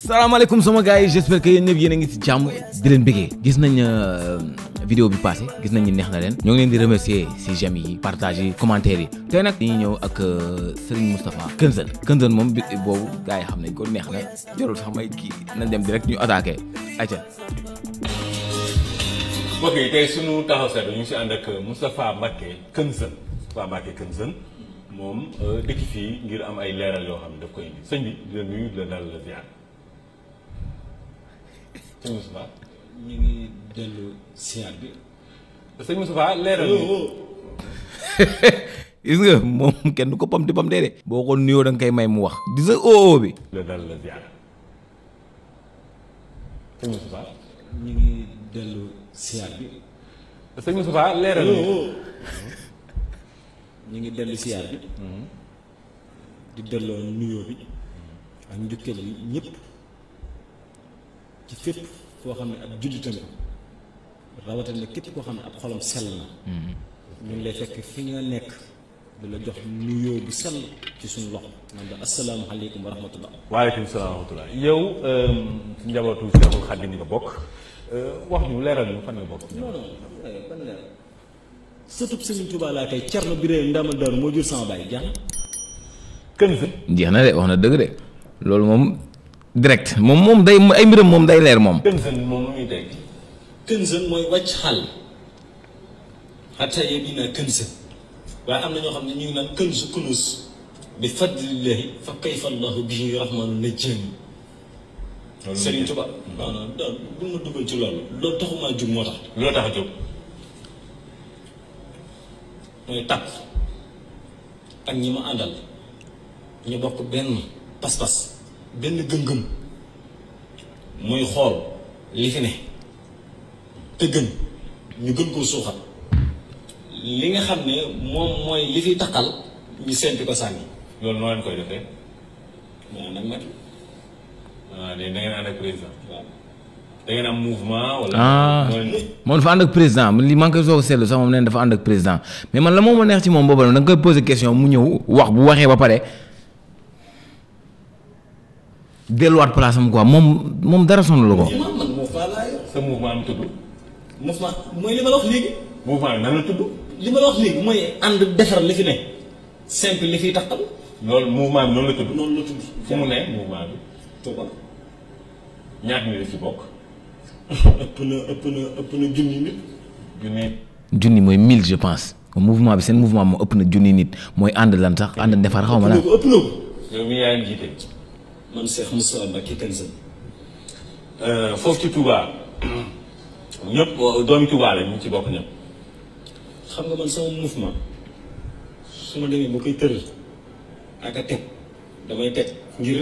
salaamaaleykum sama gars yi j'espère que yéen ñëpp yéen a ngi ci jàmm di leen bëggee gis nañ vidéo bi passé gis nañ ni neex na leen ñoo ngi leen di remercier ci j'aime yi partage yi commentaire yi tey nag dañuy ñëw ak Serigne Moustapha Kenzeul Kenzeul moom bi boobu gars yi xam nañ ko neex na jarul sax may kii nañ dem direct ñu attaqué ayca mbokk yi tey sunu taxaw seetlu ñu ngi si ànd ak Moustapha Mbacké Kenzeul Moustapha Mbacké Kenzeul moom dëkk fii ngir am ay leeral yoo xam ne daf koy indi sëñ bi di la nuyu di la dal la ziar sëñ Moustapha ñu ngi dellu siyaat bi. sëñ Moustapha leeral yi gis nga moom kenn du ko pam di pam dee de boo ko nuyoo da nga koy may mu wax di sa oo bi la dal la ziar sëñ Moustapha ñu ngi dellu siyaat bi. sëñ Moustapha leeral yi ñu ngi dellu siyaat bi. di delloo nuyoo bi ak njukkeel yi ñëpp ci fépp foo xam ne ab jullitam rawatina képp koo xam ne ab xolam sell na. ñu ngi lay fekk fi nga nekk di la jox nuyoo bu sell ci suñu loxo naan la asalaamualeykum wa rahmatullah. waaleykum salaam wa rahmatulah yow si njabootu Cheikhul Khadim nga bokk wax ñu leeral ñu fan nga bokk. non non ban la sëtub Serigne Touba laa kay Cerno Biré Ndama Daaru moo jur sama baay jàng Kenzeul jeex na de wax na dëgg de loolu moom direct moom moom day ay mbiram moom day leer moom Kenzeul moom lu muy teg Kenzeul mooy wàcc xàll xataa yéen naa Kenzeul waaye am na ñoo xam ne ñu ngi naan kënzu kunus bi fadlillahi fa kayfa allahu bihi rahmanu najjani Serigne Touba non non non bu ma dugal ci loolu loolu taxumaa jug moo tax loo tax a jóg mooy tàpp ak ñi ma àndal ñu bokk benn pas-pas benn gëm-gëm muy xool li fi ne te gën ñu gën koo suuxat li nga xam ne moom mooy li fi taqal ñu seenti ko sànni loolu noo leen koy defee moo nag mag ah da ngeen ànd ak président waaw da ngeen am mouvement wala. ah noo leen- moom dafa ànd ak président li man koy soog a seetlu sax moom nee na dafa ànd ak président mais man la moom ma neex ci moom boobu da nga koy poser question mu ñëw wax bu waxee ba pare delluwaat place am quoi moom moom dara sonal ko. man man moo faa laa yor sa mouvement am tudd mouvement mooy li ma la wax léegi mouvement bi nan la tudd li ma la wax léegi mooy ànd defar li fi ne simple li fiy taqal loolu mouvement bi noonu la tudd noonu la tudd fu mu ne mouvement bi Touba ñaata nit la ci bokk ëpp na ëpp na ëpp na junni nit junni junni mooy mille je pense mouvement bi seen mouvement moo ëpp na junni nit mooy ànd lan sax ànd defar xaw ma ëpp la na ko ëpp na ko yow mi yaa ngi jiite man Cheikh Moustapha Mbacké Kenzeul foofu ci Touba ñëpp doomi Touba la ñu ci bokk ñëpp xam nga man sama mouvement su ma demee ba koy tëral ak a teg damay teg ngir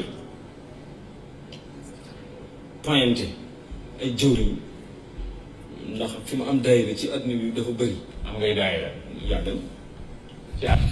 pointé ay jëwriñ ndax fi mu am daayira ci àdduna bi dafa bëri am ngay daayira yàggal ci at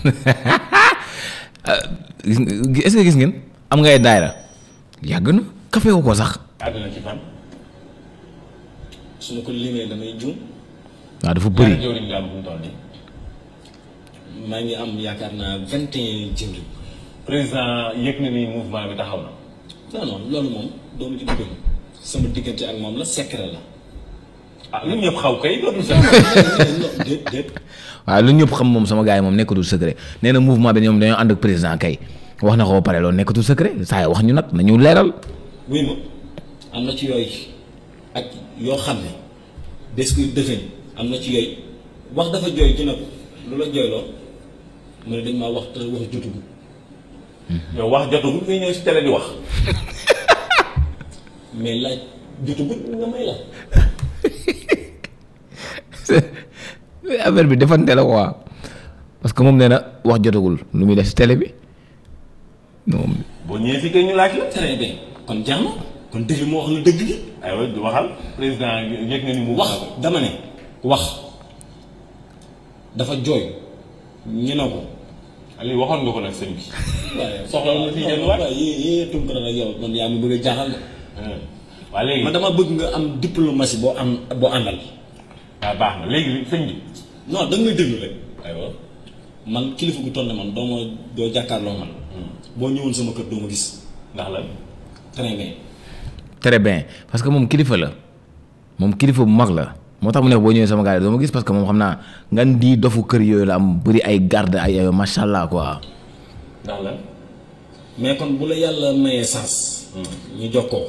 gis nga est-ce que gis ngeen am ngay daayra yàgg na kafe wu ko sax àdduna ci fan su ma ko limee damay juum waaw dafa bëri bëri jëwriñ nga am fu mu toll nii maa ngi am yaakaar naa vingt et un jëwriñ président yëg na ni mouvement bi taxaw na non non loolu moom doomu ci duggal sama diggante ak moom la secret la ah lu ñëpp xaw kay dootul sax non déet déet waaw lu ñëpp xam moom sama gars yi moom nekkatul secret nee na mouvement bi ñoom dañoo ànd ak président kay wax na ko ba pare loolu nekkatul secret saa yi wax ñu nag nañu leeral wuy ma am na ci yooyu ak yoo xam ne des koy dëfën am na ci yooyu wax dafa jooy ci nag lu la jooyloo mu ne dañ maa wax te wax jotugu yow wax jotagul ngay ñëw si télé di wax mais laaj jotugu nga may la affaire bi defante la quoi parce que moom nee na wax jotagul lu muy def si télé bi moom boo ñëwee si kay ñu laaj la très bien kon jeex na kon dëgg moo wax na dëgg gi aywa di waxal président yëg na ni mouvement wax dama ne wax dafa jooy ñu ne ko Aliou waxoon nga ko nag sëñ bi waaye soxla na fi jënd waat. waaye yee yee tunkara nag yow man yaa mi bëgg a jaaxal de waa léegi man dama bëgg nga am diplomatie boo am boo àndal waaw baax na léegi sëñ bi non da nga may déglu rek aywa man kilifa gu toll ne man doo ma doo jàkkaarloo man boo ñëwoon sama kër doo ma gis ndax la très bien très bien parce que moom kilifa la moom kilifa bu mag la moo tax mu nekk boo ñëwee sama gars yi doo ma gis parce que moom xam naa ngan di dofu kër yooyu la am bëri ay garde ay ay macha allah quoi. ndax lan. mais kon bu la yàlla mayee sens. ñu jokkoo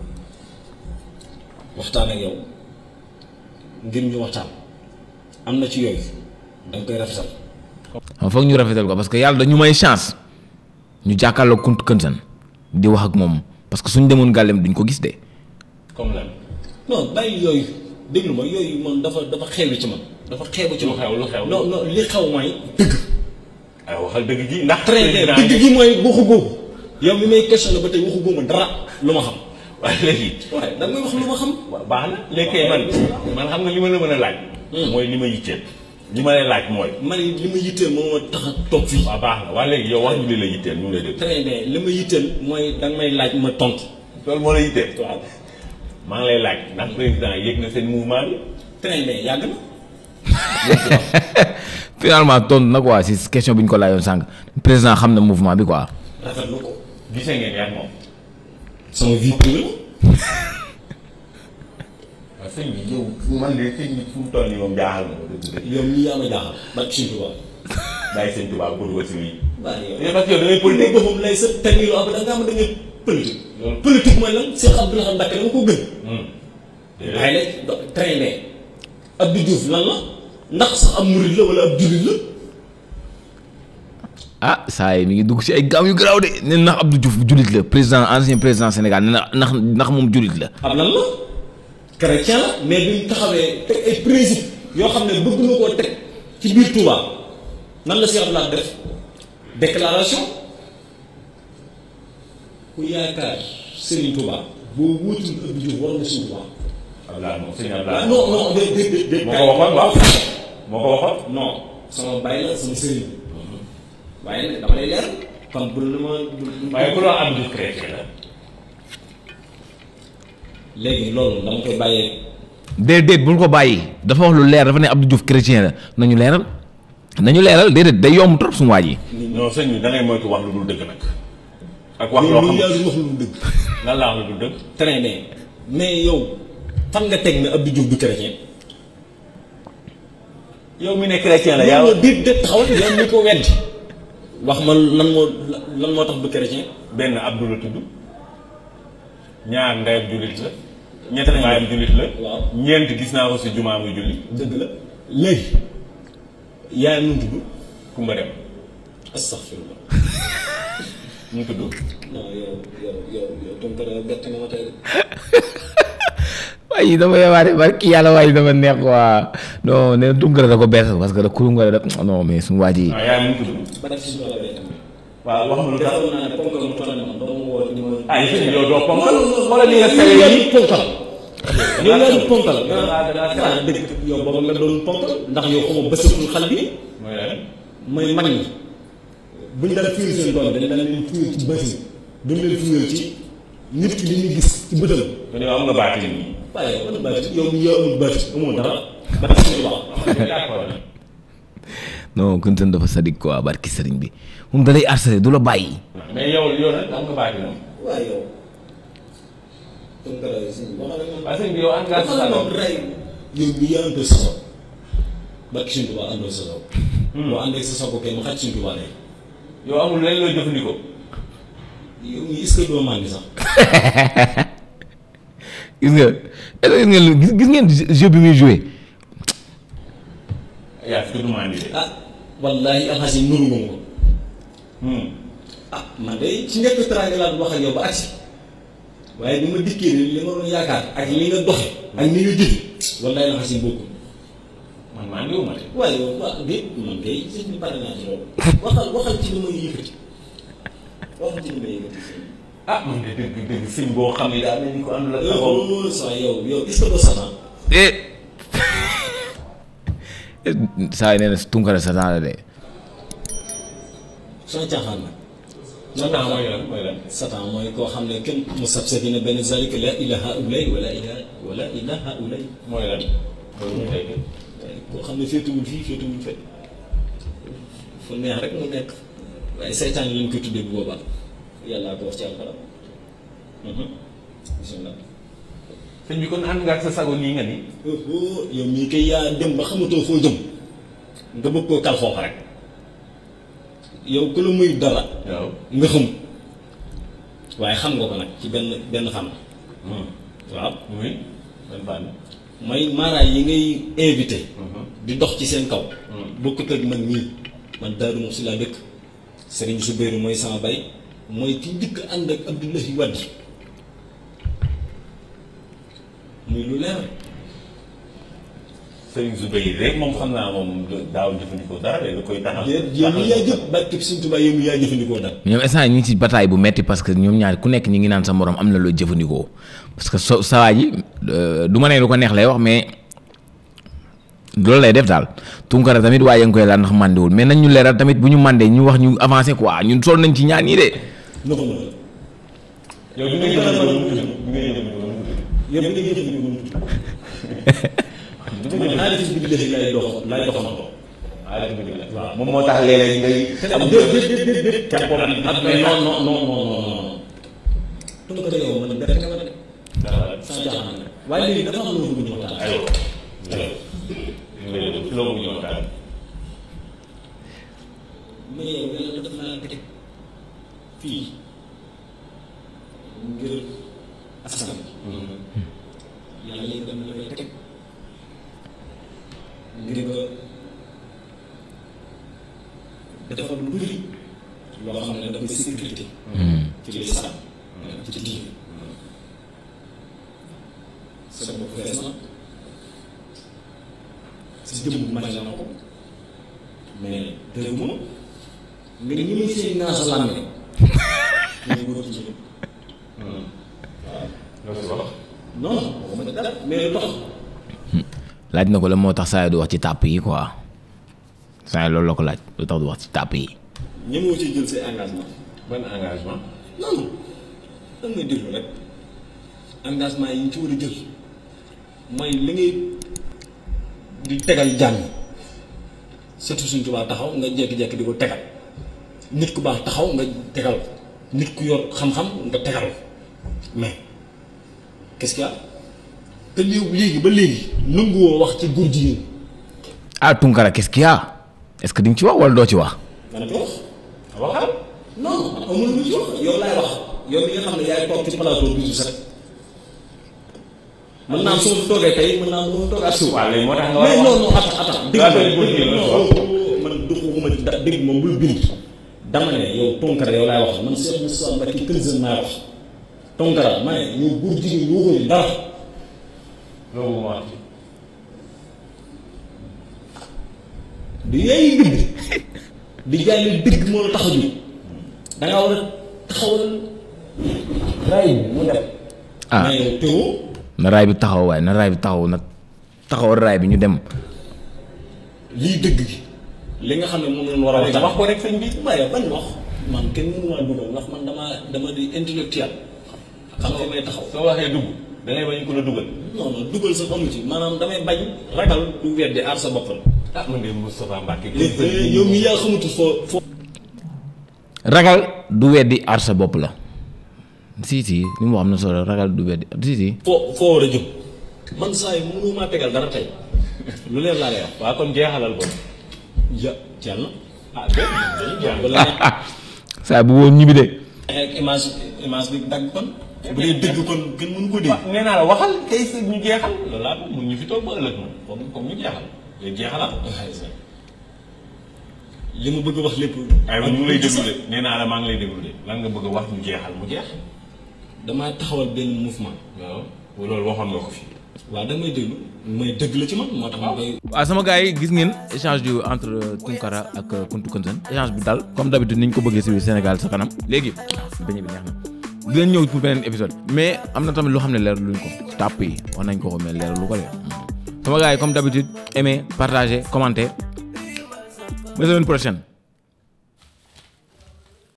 waxtaan ak yow ngir ñu waxtaan am na ci yooyu da nga koy rafetal. xam foog ñu rafetal ko parce que yàlla dañu may chance ñu jàkkaarloo kunt kënsan di wax ak moom parce que suñ demoon gàllem duñ ko gis de. comme lan. non bàyyi yooyu déglu ma yooyu man dafa dafa xeebu ci man dafa xeebu ci lu man. xew lu xew. non non li xew mooy dëgg. ay waxal dëgg gi ndax. très bien président dëgg gi mooy waxu googu yow mi may questionné ba tey waxu googu dara lu ma xam. waaye léegi. waaye da nga may wax lu ma xam. waaw baax na léegi kay man man xam nga li ma la mën a laaj. mooy li ma yitteel. li ma lay laaj mooy. man it li ma yitteel moo ma tax a toog fii. waaw baax na waaye léegi yow wax ñu li la yitteel ñu ngi lay dégg. très bien li ma yitteel mooy da nga may laaj ma tontu. loolu moo la yitteel. waaw maa ngi lay laaj ndax président yëg na seen mouvement bi. très bien yàgg na. finalement tontu na quoi si question bi ñu ko laajoon sànq président xam na mouvement bi quoi. rafetlu ko. gisee ngeen yaa moom. sama vie privée waaw sëñ bi yow man de sëñ bi fu mu toll nii moom jaaxal na ma dëgg dëgg. yow mii yaa ma jaaxal. barke Sëñ Tuubaa. bàyyi sëñ Tuubaa pour wasi wi. waaye yow. yow parce que yow da ngay politique politique. boobu lay sa tamit ab da nga am da nga politique. Loolu- politique mooy lan Cheikh Abdoulaye Mbacké dama ko gën. Hmm. waaye nag do très bien. Abdou Diouf lan la ndax sax ab murid la wala ab jullit la. ah saa yi mi ngi dugg si ay gaam yu garaaw de nee na ndax Abdou Diouf jullit la président ancien président Sénégal nee na ndax ndax moom jullit la. ab lan la. chrétien la mais bi ñu taxawee teg ay principe yoo xam ne bëgg na koo teg ci biir Touba nan la Cheikh Abdoulaye def déclaration ku yaakaar Serigne Touba boo wuutul Abdou Diouf war nga suñu Touba. Abdoulaye moom sëñ ah Abdoulaye. non non dé dé dé dé. moo ko waxoon waaw. moo ko waxoon. non sama bàyyi la sama sëriñ waaye nag dama lay leer kon bu la ma bu waaye ku doon Abdou Diouf chrétien la. léegi loolu dama koy bàyyee déedéet bul ko bàyyi dafa wax lu leer dafa ne Abdou Diouf chrétien la nañu leeral nañu leeral déedéet day yomb trop suñu waaj yi. non sëñ bi da ngay moytu wax lu dul dëgg nag. ak wax loo loolu xam yaa wax lu mu dëgg lan laa wax lu dul dëgg. très bien mais yow fan nga teg ne Abdou Diouf du chrétien yow mi ne chrétien la yow yaa. nga déet déet taxawal yow mi ko weddi wax ma lan moo lan moo tax du chrétien benn Abdou la tudd ñaar ndeyam jullit la ñett baayam jullit la waaw. ñeent gis naa ko si jumaa muy julli dëgg la léegi yaa nu mu tudd kumba dem astaghfirullah mu tudd non yow yow yow yow Tounkara bett nga ma tey de waaye dafa yabaate barki yàlla waaye dafa neex waa non nee na Tounkara da ko bees parce que da Tounkara da non mais suñu waaj yi. waaw yaay mu tudd ba def si Tounkara bett nga waaw wax ma lu tax defoon naa ne ponkal mu toll ne man doo ma woo di ma ah yéen yow doo ponkal wala wala li nga fere yi ponkal yow yaa di ponkal da ngaa da ngaa ah dëgg yow booba nga doon ponkal ndax yow xamoo bësatul xal bi mooy lan mooy mag ñi buñ daan fiir seen doom dañ daan leen fiir ci bësi duñ leen fiir ci nit ki li ñuy gis ci bëtam kon yow am nga baati nii waaye yow man baati yow mi yow amul baati amoo dara baati suñu wax d'accord non Kounta dafa sadik quoi barki sëriñ bi moom da lay harcelé du la bàyyi. mais yow yow nag am nga baati moom waaye yow Tounkara suñu wax ak man parce que yow am ngaa sa Waxal doom ma rey yow mi yaa àndoo sa sob barki suñu tubaab àndoo sa sob boo àndee sa sob kay ma xaj suñu tubaab lay yow amul lenn looy jëfandikoo yow mi est-ce que doo màndi sax gis nga est-ce que gis ngeen gis gis ngeen jeu bi muy joué yaa fi tudd maa de ah wallaahi alxasi nuru nga ma ko Hmm. ah man de ci njëkk teraanga laa doon wax ak yow ba agsi waaye bi ma dikkee ni li ma doon yaakaar ak li nga doxe ak ni nga jëfi wallaahi alxasi bokkul man maa ngi wu ma de waaye yow waa déet man kay sëñ bi pare naa ci loolu waxal waxal ci li may yëkkati waxal ci li may yëkkati sëñ bi ah man de dëgg dëgg sëñ boo xam ne daa mel ni ko ànd la taxaw loolu sax yow yow est-ce que doo satan eh saa yi nee na Tounkara satan la de soo caaxaan nag satan mooy lan mooy lan satan mooy koo xam ne kenn mu sab sa dina benn zalika la ilaha ulay wala ilaha wala ilaha ulay mooy lan loolu ñu tekki waaye koo xam ne féetuwul fii féetuwul fekk fu neex rek mu nekk waaye seytaan lañ koy tuddee bu boobaa yàllaa ko wax ci alxuraan bismillah sëñ bi kon ànd nga ak sa sago nii nga ni oh yow mii kay yaa dem ba xamatoo foo jëm nga bëgg koo kal foofu rek yow ku la muy dara waaw nga xam waaye xam nga ko nag ci benn benn xam waaw muy ban fànn mooy maaraay yi ngay invité di dox ci seen kaw bokkut ak man nii man Daaru Muxti laa dëkk Serigne Soubéru mooy sama bay mooy ki dikk ànd ak Abdoulahi Wade muy lu leer Sëriñ Zubayr rek moom xam naa moom daaw jëfandikoo dara de da koy taxaw yow mi yaa jëf barkeb Sëriñ Tuubaa yow mi yaa jëfandikoo dara ñoom instant ñu ngi ci bataille bu metti parce que ñoom ñaar ku nekk ñi ngi naan sa morom am na loo jëfandikoo parce que so sawaa ji du ma ne lu ko neex lay wax mais loolu lay def daal Tunkara tamit waaye yaa ngi koy laal ndax màndiwul mais nañ ñu leeral tamit bu ñu màndee ñu wax ñu avancé quoi ñun sol nañ ci ñaar ñii de. nga ko mën yow bi nga jëfandikoo lu mu tudd bi nga jëfandikoo lu mu tudd yow mi nga jëfandikoo man xaalis bi di lay dox lay doxantoo waaw moom moo tax léeg-léeg ngay am déet déet déet déet déet kenn ko ak mais non non non non non non Tunkara yow man nga nga de sans jaaxaan nag waaye léegi dafa am lu bëgg ñu waxtaan aywa aywa loo bëgg ñëw daal mais yow yàlla def naa teg fii ngir askan yàlla yi dem la fay teg ngir nga defal lu bëri loo xam ne dafay sécurité ci lislaam ci diine sa bopp fees na si jëmm may na ko mais dégguma nga ñi muy seen naa sa làmme ñu góor ci loo si wax non waxuma dara mais lu tax laaj na ko la moo tax saa yi du wax ci tàpp yi quoi saa yi loolu la ko laaj lu tax du wax ci tàpp yi. ñemoo ci jël say engagement ban engagement non non da ngay déglu rek engagement yi ñu ci war a jël mooy li ngay di tegal jàng surtout suñ tubaab taxaw nga jékki-jékki di ko tegal nit ku baax taxaw nga tegal ko nit ku yor xam-xam nga tegal ko mais qu'est-ce qu'il y a te léegi léegi ba léegi nanguwoo wax ci góor jigéen ah Tunkara qu'est-ce qu'il y a est-ce que di nga ci wax wala doo ci wax. nga ne ko wax waxal non amul lu ci wax yow laay wax yow mi nga xam ne yaay toog ci plateau bi sax mën naa su ma toogee tey mën naa mën toogaat suuf. waaw léegi moo tax nga war a mais wax non non attends attends dégg Daa nga doon góor jigéen la non man duxuma ci da- dégg moom bul bind dama ne yow Tunkara yow laay wax man Cheikh Moussa Mbacké Kënzën naa wax Tunkara ma ne yow góor jigéen yoo koy dara loolu moo wax ci du yaay bind di jaay leen dëgg moo la tax a jóg da ngaa war a taxawal ray bi mu dem ah mais yow teewoo na raay bi taxaw waaye na raay bi taxaw nag taxawal raay bi ñu dem. lii dëgg gi li nga xam ne moom lañ war a léegi waxtaan wax ko rek sëñ bi waaye bañ wax man kenn mënu maa dugal ndax man dama dama di intellectuel xam nga may taxaw soo waxee dugg da ngay bañ ko la dugal non non dugal sa amu ci maanaam damay bañ ragal du weddi aar sa boppam ah man de Moustapha Mbacke yow mi yaa xamutul foo foo ragal du weddi aar sa bopp la si si li mu wax am na solo ragal du weddi si si. foo foo war a jëm man saa yi mënu maa tegal dara tey lu leer laa lay wax waaw kon jeexalal ko ja jàll na ah dégg nga dañuy jeexal wala saa bu woon ñibbi de. ak image image bi dagg kon bu dee dëgg kon gën mënu ko dégg nee naa la waxal kay sa ñu jeexal loolu laa ko mun ñu fi toog ba ëllëg moom comme comme ñu jeexal léegi jeexalal li ma bëgg a wax lépp ay ñu ngi lay déglu de nee naa la maa ngi lay déglu de lan nga bëgg a wax ñu jeexal mu jeex damaa taxawal benn mouvement waaw loolu waxoon nga ko fi waaw da may déglu may dëgg la ci man moo tax ma koy waaw sama gars yi gis ngeen échange du entre Tunkara ak Kuntu Kënzën échange bi dal comme d'habitude ni ñu ko bëggee si biir Sénégal sa kanam léegi beñe bi neex na di leen ñëw pour beneen épisode mais am na tamit loo xam ne leer luñ ko tàpp yi wax nañ ko ko mais leer lu ko de sama gars yi comme d'habitude aimez partagez commentez ba semaine prochaine